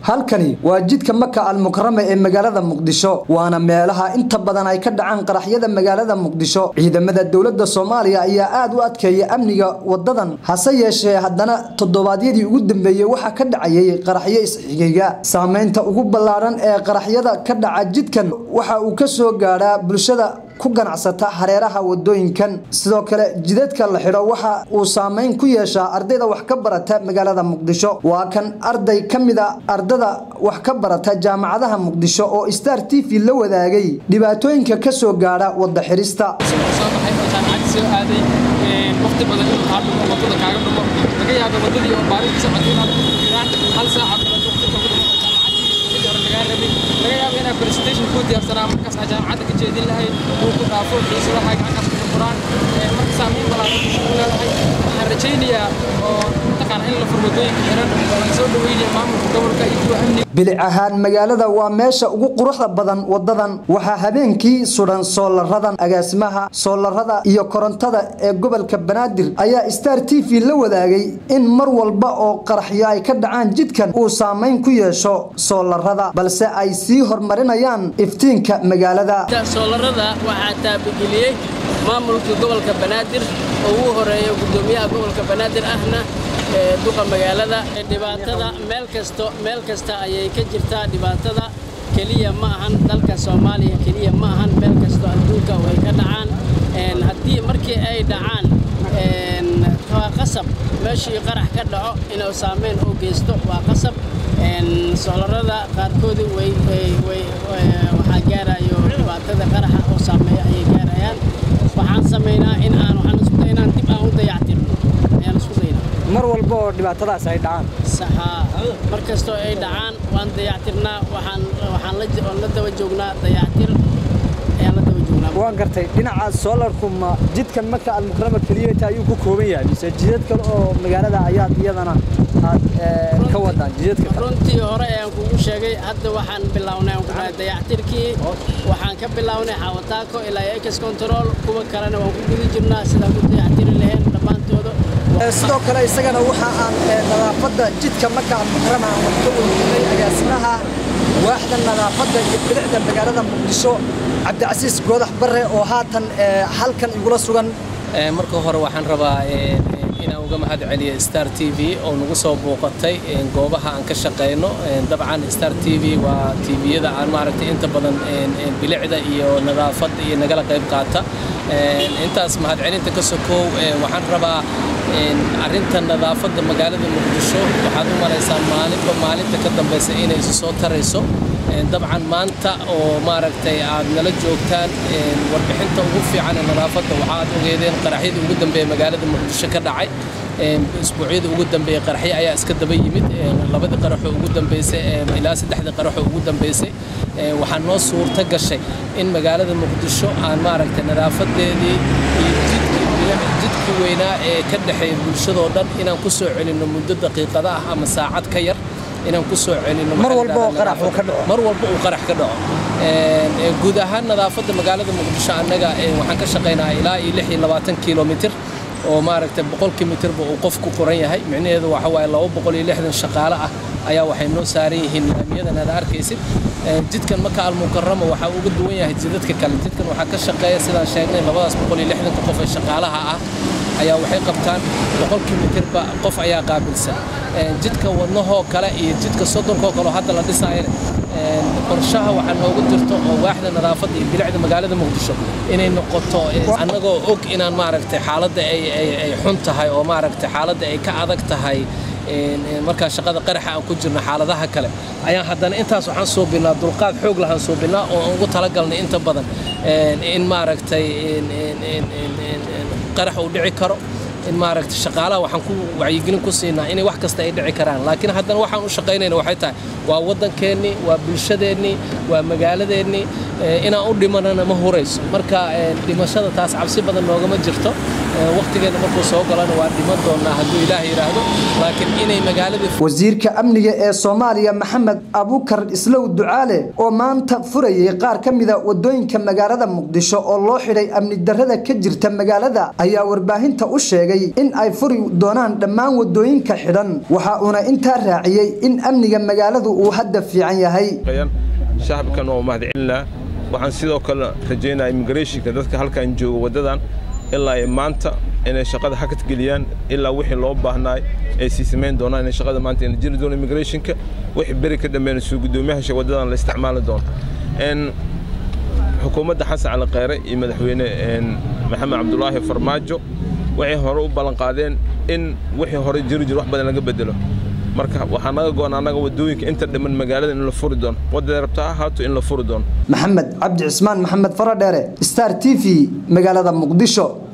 halkani waa jidka maka almukarama ee magaalada muqdisho waana meelaha inta badan ay ka dhacaan qaraxyada magaalada muqdisho ciidamada dowladda soomaaliya ayaa aad u adkeeya amniga wadadan hase yeeshee haddana toddobaadyadii ugu dambeeyey waxaa ka dhacayay qaraxyo isxigayga saameynta ugu ballaaran ee qaraxyada ka dhaca jidkan waxa uu ka soo gaadhaa bulshada ku ganacsata hareeraha wadooyinkan sidoo kale jidadka la xidho waxa uu saameyn ku yeeshaa ardayda wax ka barata magaalada muqdisho waa kan arday ka mid a ardada wax ka barata jaamacadaha muqdisho oo star t v la wadaagay dhibaatooyinka ka soo gaadha wada xirista waqti badan inuu kaa dhumo wadada kaaga dhumo laga yaaba wadadii oo baarinta socotay inaad ku jiraan hal saaca badan waqti kagu dhumo jaamacadii mid hore lagaa rabay laga yaaba inaad presentation kuu diyaarsanaa markaas aad jaamacadda ka jeedin lahayd uu ku dhaafo xiisadaha gacankaas ku furaan marka saameyn balaaran ku leedahay waxaan rajaynayaa oo mataqaana in la fur wadooyinka xiran waan soo dhaweynaya maamulka gobolka iyo kuwa amniga bilic ahaan magaalada waa meesha ugu quruxda badan wadadan waxaa habeenkii sudan soolaradan agaasimaha soolarada iyo korontada ee gobolka banaadir ayaa star t v la wadaagay in mar walba oo qaraxyo ay ka dhacaan jidkan uu saameyn ku yeesho soolarada balse ay sii horumarinayaan iftiinka magaalada soolarada waxaa taabageliyey maamulka gobolka banaadir oo ugu horeeya gudoomiyaha gobolka banaadir ahna duqa magaalada dhibaatada meel kasto meel kasta ayay ka jirtaa dhibaatada keliya ma ahan dalka soomaaliya keliya ma ahan meel kasto adduunka way ka dhacaan haddii markii ay dhacaan waa qasab meeshii qarax ka dhaco inuu saameyn u geysto waa qasab soolarada qaarkoodi waxaa gaarayo dhibaatada qaraxa oo saameeya ayay gaarayaan waxaan samaynaa in aan waxaan isku daynaan dib aan u dayactirno ayaan isku daynaa mar walba oo dhibaatadaas ay dhacaan saxaa mar kastoo ay dhacaan waan dayactirnaa waxaan waxaan la la daba joognaa dayactir ayaan la daba joognaa waan gartay dhinaca soolarku ma jidkan maka almukarama keliyata ayuu ku kooban yahay mise jidad kale oo magaalada ayaad iyadana aad ka wadaan jidadka kale runtii hore ayaan kugu sheegay hadda waxaan bilownay aan ku dhahay dayactirkii waxaan ka bilownay xawataako ilaa ex control kuwa kalena waan ku guda jirnaa sidaan ku dayactiri lahayn dhammaantooda sidoo kale isagana waxa aan nadaafadda jidka maka almukarama aan wax ka weydiinay agaasimaha waaxda nadaafadda iyo bilicda magaalada muqdisho cabdicasiis goodax bare oo haatan halkan igula sugan marka hore waxaan rabaa inaan uga mahad celiyo star t v oo nagu soo booqatay goobaha aan ka shaqayno dabcan star t v waa tviyada aan maaragtay inta badan bilicda iyo nadaafadda iyo nagala qayb qaata intaas mahadcelinta ka sokow waxaan rabaa arrinta nadaafadda magaalada muqdisho waxaad u malaysaa maalinba maalinta ka dambaysa inay isu soo tarayso dabcan maanta oo maaragtay aad nala joogtaan warbixinta ugu fiican ee nadaafadda waxaad ogeedeen qaraxyadii ugu dambeeya magaalada muqdisho ka dhacay isbuucyada ugu dambeeyey qaraxyo ayaa iska daba yimid labadii qaraxoo ugu dambeysay ilaa saddexdii qaraxoo ugu dambeysay waxaa noo suurta gashay in magaalada muqdisho aan maaragtay nadaafadeedii iyo jidkii weynaa ee ka dhexeeya bulshadoo dhan inaan ku soo celinno muddo daqiiqada ah ama saacad ka yar inaan ku soo celinno mar walba oo qarax uu ka dhaco mar walba uu qarax ka dhaco guud ahaan nadaafadda magaalada muqdisho annaga waxaan ka shaqaynaa ilaa iyo lix iyo labaatan kilomitir oo maaragtay boqolkii mitirba uu qof ku qoran yahay micnaheedu waxa waaye laba boqol iyo lixdan shaqaale ah ayaa waxay noo saaran yihiin laamiyadan aad arkaysid jidkan maka almukarama waxaa uga duwan yahay jidadka kale jidkan waxaa ka shaqeeya sidaan sheegnay labadaas boqol iyo lixdanka qof ee shaqaalaha ah ayaa waxay qabtaan boqolkii mitirba qof ayaa qaabilsan jidka wadnahoo kale iyo jidka soddonkoo kale oo hadda la dhisaayana qorshaha waxaa noogu jirto oo waaxda nadaafadda iyo bilicda magaalada muqdisho inay noqoto annagoo og inaan maaragtay xaaladda ay xun tahay oo maaragtay xaaladda ay ka adag tahay markaa shaqada qaraxa aan ku jirno xaaladaha kale ayaan haddana intaas waxaan suubinnaa dulqaad xoog lahaan suubinnaa oo aan ugu talagalnay inta badan in maaragtay qarax uu dhici karo in maaragtay shaqaalaha waxaan ku wacyigelin ku siinaa inay wax kasta ay dhici karaan laakiin haddana waxaan u shaqaynayna waxay tahay waa waddankeennii waa bulshadeennii waa magaaladeennii inaan u dhimanana ma hurayso marka dhimashada taas cabsi badan noogama jirto waqtigeeda markuu soo galana waa dhiman doonaa hadduu ilaah yidhaahdo laakiin inay magaaladii wasiirka amniga ee soomaaliya maxamed abukar islow ducaale oo maanta furayay qaar ka mida wadooyinka magaalada muqdisho oo loo xidhay amni darrada ka jirta magaalada ayaa warbaahinta u sheegay sheegay in ay furi doonaan dhammaan wadooyinka xidhan waxa uuna intaa raaciyey in amniga magaaladu uu hadda fiican yahay shacabkan waa mahadcelinaa waxaan sidoo kale rajaynaa immigrationka dadka halkan jooga waddadan ilaa ay maanta inay shaqada hakad geliyaan ilaa wixii loo baahnaay ay sii samayn doonaan inay shaqada maanta ina jiri doono immigrationka wixii beri ka dhammeynayso guddoomiyaha waddadan la isticmaali doono xukuumadda xasan cali kheyre iyo madaxweyne maxamed cabdulaahi farmaajo waxay hore u ballanqaadeen in wixii hore jiri jir wax badan laga bedelo marka waxaa naga go-an annaga waddooyinka inta dhiman magaalada in la furi doono waddaday rabta ahaato in la furi doono maxamed cabdi cismaan maxamed faradheere star t v magaalada muqdisho